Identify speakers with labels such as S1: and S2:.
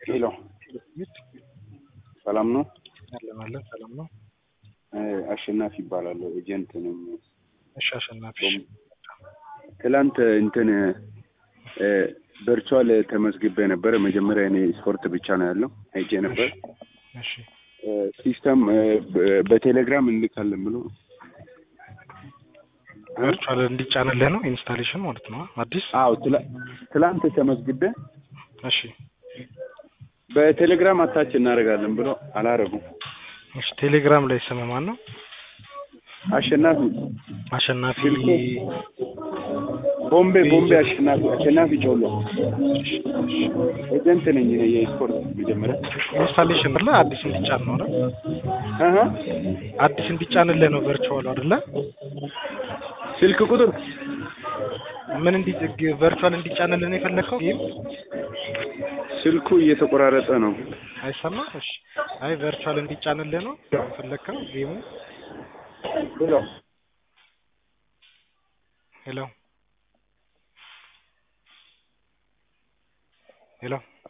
S1: ሄሎ ሰላም ነው?
S2: አለን አለን ሰላም ነው።
S1: አሸናፊ ይባላለሁ። ኤጀንት ነኝ።
S2: እሺ አሸናፊ
S1: ትላንት እንትን ቨርቹዋል ተመዝግቤ ነበረ። መጀመሪያ እኔ ስፖርት ብቻ ነው ያለው ሄጄ ነበር።
S2: እሺ
S1: ሲስተም በቴሌግራም እንልካለን ብሎ
S2: ቨርቹዋል እንዲጫንልህ ነው ኢንስታሌሽን ማለት ነው አዲስ
S1: አዎ ትላ- ትላንት ተመዝግቤ
S2: እሺ
S1: በቴሌግራም አታች እናደርጋለን ብሎ አላረጉም።
S2: እሺ ቴሌግራም ላይ ስም ማን ነው
S1: አሸናፊ
S2: አሸናፊ
S1: ስልኩ ቦምቤ ቦምቤ አሸናፊ አሸናፊ ጮሎ ኤጀንት ነኝ እኔ የስፖርት መጀመሪያ
S2: ኢንስታሌሽን አይደለ አዲስ እንዲጫን ነው አይደል
S1: አሀ
S2: አዲስ እንዲጫንልህ ነው ቨርቹዋል አይደለ
S1: ስልክ ቁጥር
S2: ምን እንዲ ቨርቹዋል እንዲጫንልህ ነው የፈለግከው ጌም
S1: ስልኩ እየተቆራረጠ ነው።
S2: አይሰማ እሺ አይ ቨርቹዋል እንዲጫንልህ ነው የፈለግከው ጌሙ
S1: ሄሎ
S2: ሄሎ ሄሎ